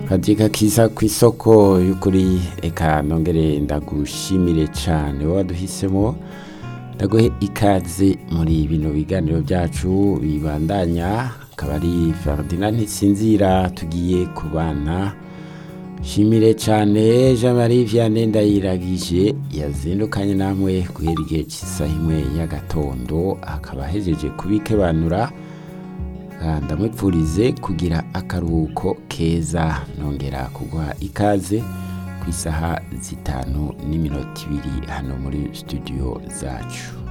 katika kiza ku isoko y'ukuri eka nongere ndagushimire cyane wowe waduhisemo ndaguhe ikaze muri bino biganiro byacu bibandanya akaba ari Ferdinand Ntisinzira tugiye kubana shimire cyane Jean Marie Vianney ndayiragije yazindukanye namwe guhera igihe cy'isaha imwe y'agatondo akaba ahejeje kubikebanura ndamwipfurize kugira akaruhuko keza nongera kuguha ikaze ku isaha zitanu n'iminota ibiri hano muri studio zacu